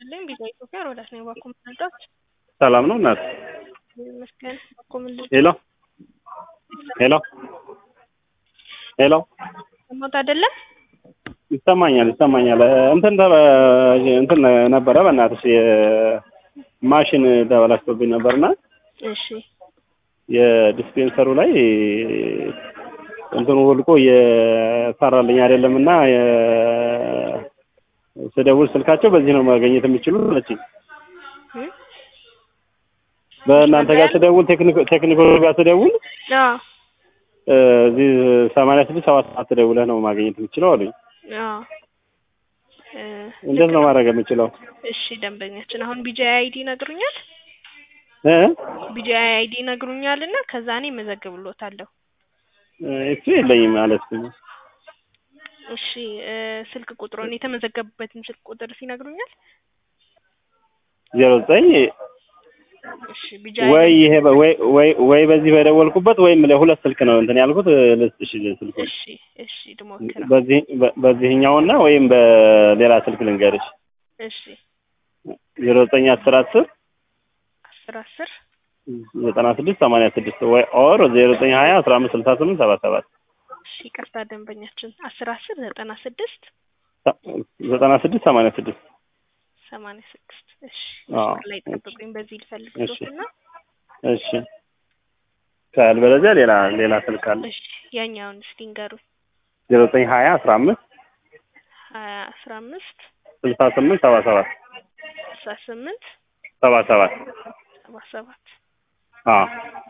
ይስጥልኝ ቪዛ ኢትዮጵያ ሮዳስ ነኝ። ባኮ ምንልዳት ሰላም ነው እናት? ይመስገን። ባኮ ምንልዳት ሄሎ ሄሎ ሄሎ ሰማሁት አይደለም? ይሰማኛል ይሰማኛል። እንትን ተበ እንትን ነበረ በእናትሽ የማሽን ተበላሽቶብኝ ነበርና እሺ የዲስፔንሰሩ ላይ እንትኑ ወልቆ እየሰራልኝ አይደለም እና ስደውል ስልካቸው በዚህ ነው ማግኘት የሚችሉት አለችኝ። እ? በእናንተ ጋር ስደውል ቴክኒኮ ጋር ስደውል አዎ እዚህ ሰማንያ ስድስት ሰባት ሰዓት ደውለህ ነው ማግኘት የምችለው አሉኝ። አዎ እ፣ እንዴት ነው ማድረግ የምችለው? እሺ ደንበኛችን አሁን ቢጂአይ አይዲ ይነግሩኛል። እ? ቢጂአይ አይዲ ይነግሩኛል እና ከዛ እኔ እመዘግብሎታለሁ። እሱ የለኝም ማለት ነው። እሺ እ፣ ስልክ ቁጥሩን የተመዘገቡበትን ስልክ ቁጥር ሲነግሩኛል። ዜሮ ዘጠኝ እሺ ቢጂአይ ወይ ይሄ በ- ወይ ወይ ወይ በዚህ በደወልኩበት ወይም ለሁለት ስልክ ነው እንትን ያልኩት ልስጥሽ ስልኩ እሺ እሺ ልሞክረው። በዚህ በ- በዚህኛውና ወይም በሌላ ስልክ ልንገርሽ እሺ ዜሮ ዘጠኝ አስር አስር አስር አስር ዘጠና ስድስት ሰማንያ ስድስት ወይ ኦር ዜሮ ዘጠኝ ሀያ አስራ አምስት ስልሳ ስምንት ሰባ ሰባት እሺ ይቅርታ ደንበኛችን አስር አስር ዘጠና ስድስት ዘጠና ስድስት ሰማንያ ስድስት ሰማንያ ስድስት እሺ አዎ። መስመር ላይ ጠብቁኝ። በዚህ ልፈልግሎት እና እሺ ካልበለዚያ ሌላ ሌላ ስልክ አለ እሺ ያኛውን እስቲ ንገሩኝ። ዜሮ ዘጠኝ ሀያ አስራ አምስት ሀያ አስራ አምስት ስልሳ ስምንት ሰባ ሰባት ስልሳ ስምንት ሰባ ሰባት ሰባ ሰባት አዎ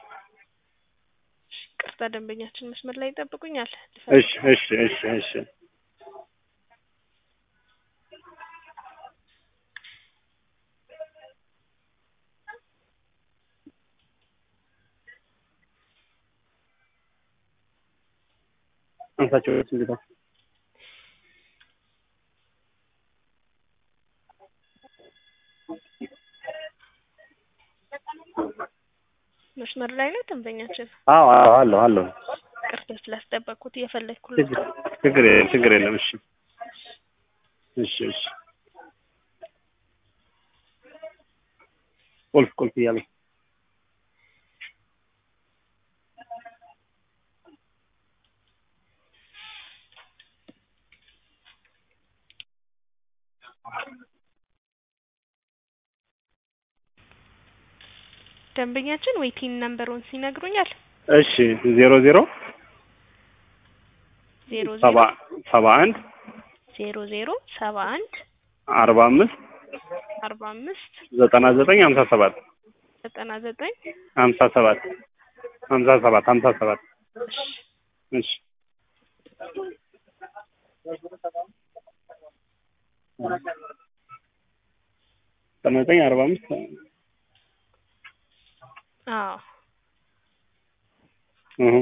እሺ ይቅርታ ደንበኛችን መስመር ላይ ይጠብቁኛል። እሺ እሺ እሺ እሺ አንሳቸው እንግዲህ መስመር ላይ ነው ደንበኛችን። አዎ አዎ አለሁ አለሁ ይቅርታ ስላስጠበቅኩት እየፈለግኩለት ችግር ችግር የለም ችግር የለም እሺ እሺ እሺ ቁልፍ ቁልፍ እያለ ደንበኛችን ዌይቲንግ ነምበሩን ሲነግሩኛል። እሺ ዜሮ ዜሮ ዜሮ ሰባ ዜሮ ሰባ አንድ ዜሮ ዜሮ ሰባ አንድ አርባ አምስት አርባ አምስት ዘጠና ዘጠኝ ሀምሳ ሰባት ዘጠና ዘጠኝ ሀምሳ ሰባት ሀምሳ ሰባት ሀምሳ ሰባት እሺ እሺ ዘጠና ዘጠኝ አርባ አምስት አዎ እሁ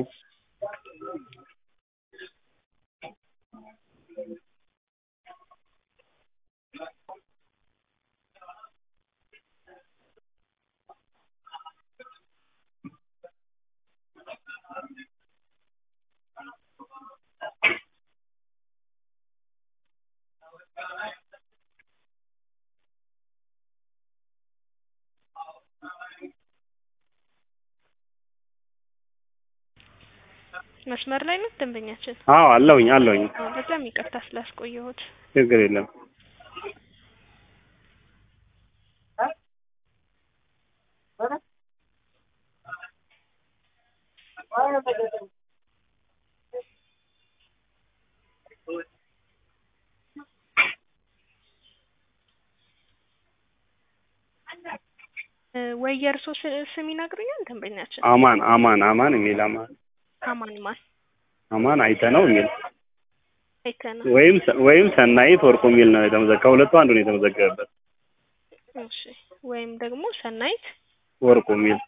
መስመር ላይ ነው ደንበኛችን። አዎ አለሁኝ አለሁኝ አዎ በጣም ይቅርታ ስላስቆየሁት። ችግር የለም እ፣ ወይ የእርሶ ስ- ስም ይነግሩኛል ደንበኛችን? አማን አማን አማን የሚል አማን አማን ማን አማን አይተ ነው የሚል አይተና ወይም ወይም ሰናይት ወርቁ የሚል ነው የተመዘገበ ከሁለቱ አንዱ ነው የተመዘገበበት እሺ ወይም ደግሞ ሰናይት ወርቁ የሚል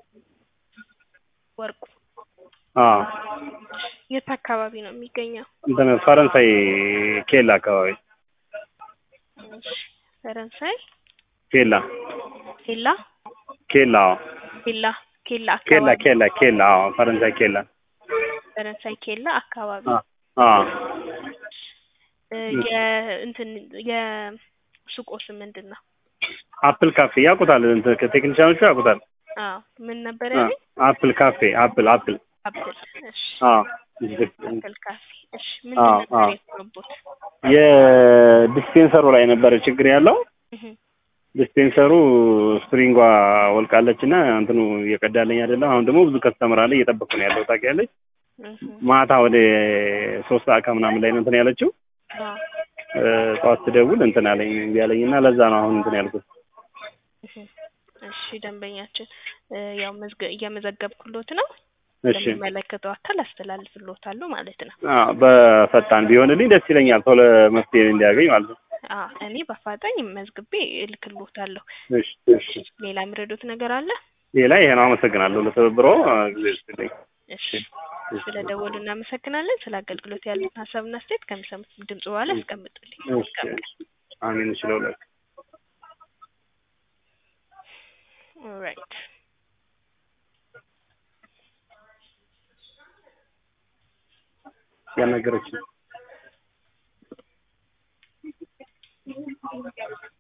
ወርቁ አዎ የት አካባቢ ነው የሚገኘው? እንትን ፈረንሳይ ኬላ አካባቢ እሺ ፈረንሳይ ኬላ ኬላ ኬላ አዎ ኬላ ኬላ ኬላ አካባቢ ኬላ ኬላ አዎ ፈረንሳይ ኬላ ፈረንሳይ ኬላ አካባቢ አ አዎ እ፣ የእንትን የሱቆ ስም ምንድን ነው? አፕል ካፌ ያውቁታል፣ እንትን ከቴክኒሻኖቹ ያውቁታል። አዎ ምን ነበር አ፣ ያለኝ? አፕል ካፌ አፕል አፕል አፕል። እሺ አዎ አፕል ካፌ። እሺ ምን አዎ፣ ነበር አዎ። የሰሩት? የዲስፔንሰሩ ላይ ነበረ ችግር ያለው። እህ ዲስፔንሰሩ ስፕሪንጓ ወልቃለች እና እንትኑ እየቀዳለኝ አይደለም። አሁን ደግሞ ብዙ ከስተመር አለ እየጠበቁ ነው ያለው ታውቂያለሽ። እህ ማታ ወደ ሶስት ሰዓት ከምናምን ላይ ነው እንትን ያለችው። አዎ እ፣ ጠዋት ስደውል እንትን አለኝ እምቢ አለኝ እና ለዛ ነው አሁን እንትን ያልኩት። እህ እሺ ደንበኛችን እ፣ ያው መዝገ እየመዘገብኩሎት ነው። እሺ ለሚመለከተው አካል አስተላልፍሎታለሁ ማለት ነው። አዎ፣ በፈጣን ቢሆንልኝ ደስ ይለኛል፣ ቶሎ መፍትሄ እንዲያገኝ ማለት ነው። አዎ እኔ በአፋጣኝ መዝግቤ እልክሎታለሁ። እሺ እሺ። ሌላ የሚረዱት ነገር አለ? ሌላ ይሄ ነው። አመሰግናለሁ ለትብብሮ ጊዜ ይስጥልኝ። እሺ ስለ ደወሉ እናመሰግናለን። ስለ አገልግሎት ያሉትን ሀሳብና አስተያየት ከሚሰሙት ድምጽ በኋላ ያስቀምጡልኝ። እሺ አሜን። እሺ ለሁለት ኦልራይት ያልነገረችኝ